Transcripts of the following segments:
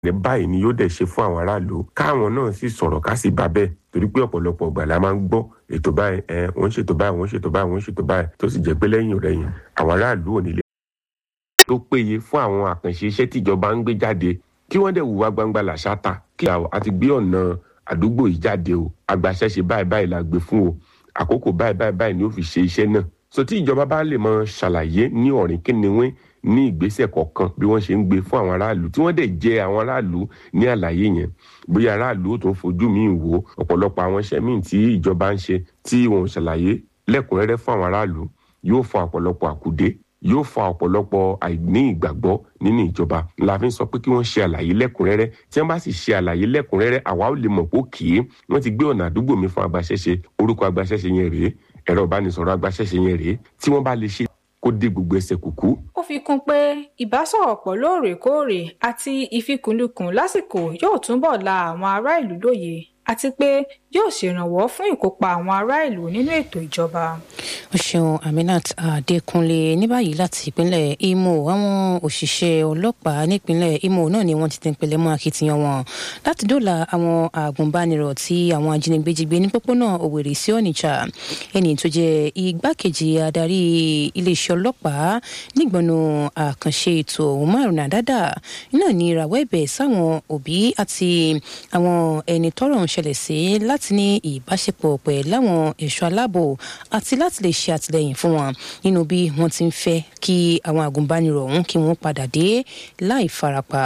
ní báyìí ni yóò dẹ̀ ṣe fún àwọn aráàlú káwọn náà sì sọ̀rọ̀ ká sì bá bẹ́ẹ̀ torí pé ọ̀pọ̀lọpọ̀ ìgbà la máa ń gbọ́ ètò báyìí ẹ wọ́n ń ṣètò báyìí wọ́n ń ṣètò báyìí wọ́n ń ṣètò báyìí tó sì jẹ́ pé lẹ́yìn rẹ̀yìn àwọn aráàlú ò ní lè tó péye fún àwọn àkànṣe iṣẹ́ tíjọba ń gbé jáde kí wọ́n dẹ̀ wùwá gbangba làṣáta kí a ti gbé ọ̀nà àdúgbò yìí jáde o agbaṣẹ́ṣe báyìí báyìí la gbé fún o àkókò báyìí báyìí báyìí ni ó fi ṣe iṣẹ́ náà so tí ìjọba bá lè mọ ṣàlàyé ní ọ̀rìn kíniwín ní ìgbésẹ̀ kọ̀ọ̀kan bí wọ́n ṣe ń gbé fún àwọn aráàlú tí wọ́n dẹ̀ jẹ àwọn aráàlú ní àlàyé yẹn bóyá aráàlú ó tún fojú míì wò ọ̀pọ̀lọpọ̀ àwọn iṣẹ́ míì tí ìjọba ń ṣe tí wọn ò ṣàlàyé lẹ́kùnrẹ́rẹ́ fún àwọn aráàlú yóò fa ọ̀pọ̀lọpọ̀ àkùdé yóò fa ọ̀pọ̀lọpọ̀ àìní ìgbàgbọ́ nínú ìjọba la fi ń sọ pé kí wọ́n ṣe àlàyé lẹ́kùnrẹ́rẹ́ tí wọ́n bá sì ṣe àlàyé lẹ́kùnrẹ́rẹ́ àwa ò lè mọ̀ pé kì í wọ́n ti gbé ọ̀nà àdúgbò mi fún agbaṣẹ́ṣe orúkọ agbaṣẹ́ṣe yẹn rèé ẹ̀rọ ìbánisọ̀rọ̀ agbaṣẹ́ṣe yẹn rèé tí wọ́n bá lè ṣe kó dé gbogbo ẹsẹ̀ kùkú. ó fi kún pé ìbásọ̀rọ̀pọ̀ lóòrèkóòrè àti ìfikùnlukùn lásìkò yóò túbọ̀ la àwọn ará ìlú lóye àti pé yóò ṣèrànwọ́ fún ìkópa àwọn ará ìlú nínú ètò ìjọba. ó ṣeun aminat adékúnlé ní báyìí láti ìpínlẹ̀ imo àwọn òṣìṣẹ́ ọlọ́pàá nípínlẹ̀ imo náà ni wọ́n ti tẹ̀pẹ̀lẹ̀ mọ́ akitiyan wọn láti dóòlà àwọn àgùnbánirọ̀ tí àwọn ajínigbé jí gbé ní pópónà òwèrè sí onitsha ẹni tó jẹ́ igbákejì adarí iléeṣẹ́ ọlọ́pàá nígbọnú àkànṣe ètò márùn àdádà náà ní ìràwọ̀ ẹ̀bẹ̀ sáwọn òbí àti àwọn ẹni tọ́rọ̀ ń ṣẹlẹ̀ sí láti ní ìbáṣepọ̀ pẹ̀lú àwọn ẹ̀ṣọ́ aláàbò àti láti lè ṣe àtìlẹyìn fún wọn nínú bí wọ́n ti ń fẹ́ kí àwọn àgùnbánirọ̀ ọ̀hún kí wọ́n padà dé láì farapa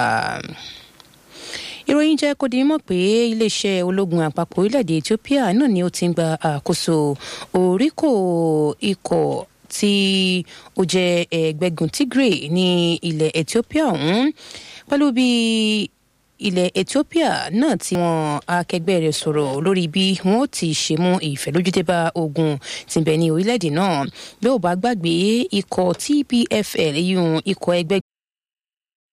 ìròyìn jẹ́ kó di mọ̀ pé iléeṣẹ́ ológun àpapọ̀ orílẹ̀-èdè ethiopia náà ni ó ti ń gba àkóso oríkò ikọ̀ tí ó jẹ́ ẹgbẹ́gun tigray ní ilẹ̀ ethiopia ọ̀hún pẹ̀lú bí ilẹ̀ ethiopia náà tí wọn akẹgbẹ́ rẹ̀ sọ̀rọ̀ lórí bí wọn ó ti ṣe mú ìfẹ́lójúdé bá ogun tí ń bẹ ní orílẹ̀-èdè náà bí ó bá gbàgbé ikọ̀ tpfl yíyún ikọ̀ ẹgbẹ́